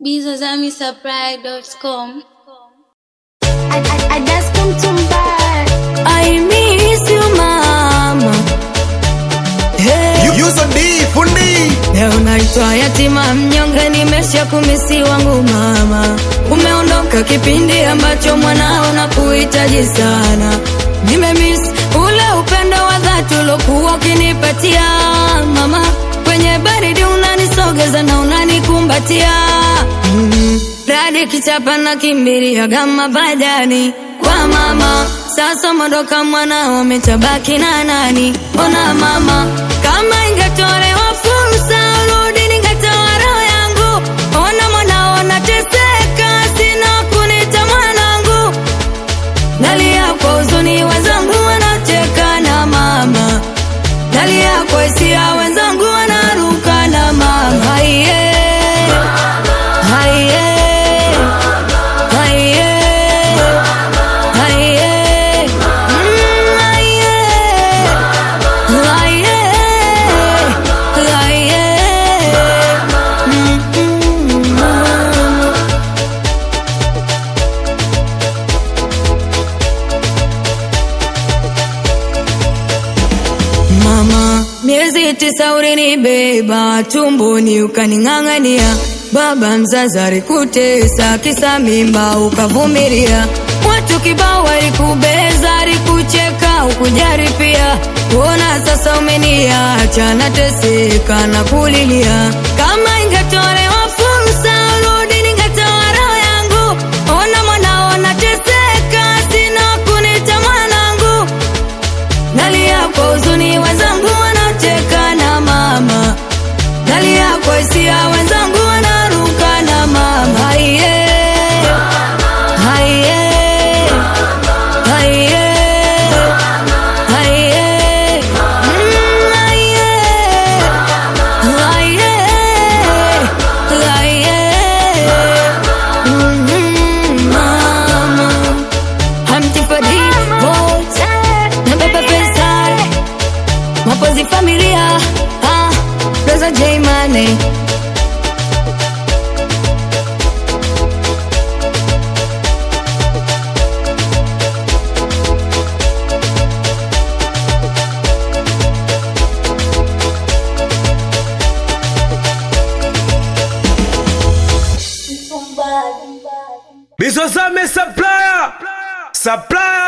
bizazamisupply.com. I, I, I just come to buy. I miss you mama. Hey, Yuzo D fundi leo naitwa yatima mnyonge, nimesha kumisi wangu mama. Umeondoka kipindi ambacho mwanao na kuhitaji sana. Nimemiss ule upendo wa dhati uliokuwa ukinipatia mama. Kwenye baridi unanisogeza na unanikumbatia mm. Radi kichapa na kimbiria gama badani kwa mama. Sasa mondoka mwanao umetabaki na nani? Ona mama, kama ingetolewa fursa urudi, ningetoa roho yangu. Ona mwanao nateseka, sina kunita mwanangu. Nalia kwa huzuni, wenzangu wanacheka na mama. Nalia kwa hisia, wenzangu wanaruka na mama. Haiye, haiye, haiye, haiye, mm, haiye, haiye, haiye, mm, mm, mama. Mama, miezi tisa ulinibeba tumboni ukaning'ang'ania. Baba mzazi alikutesa kisa mimba ukavumilia. Watu kibao walikubeza, alikucheka ukujari pia. Kuona sasa umeniacha nateseka na kulilia. Kama ingetolewa fursa urudi, ningetoa roho yangu. Ona mwanao nateseka, sina kunita mwanangu. Nalia kwa huzuni, wenzangu wanacheka na mama. Nalia kwa hisia, wenzangu wanaruka na mama. Haiye, haiye, haiye, haiye, mm, haiye, haiye, haiye, mm, mama. Hamti for divorce na baba Faisal mapozi familia ah, Rosa J Money Bizozame supplier Supplier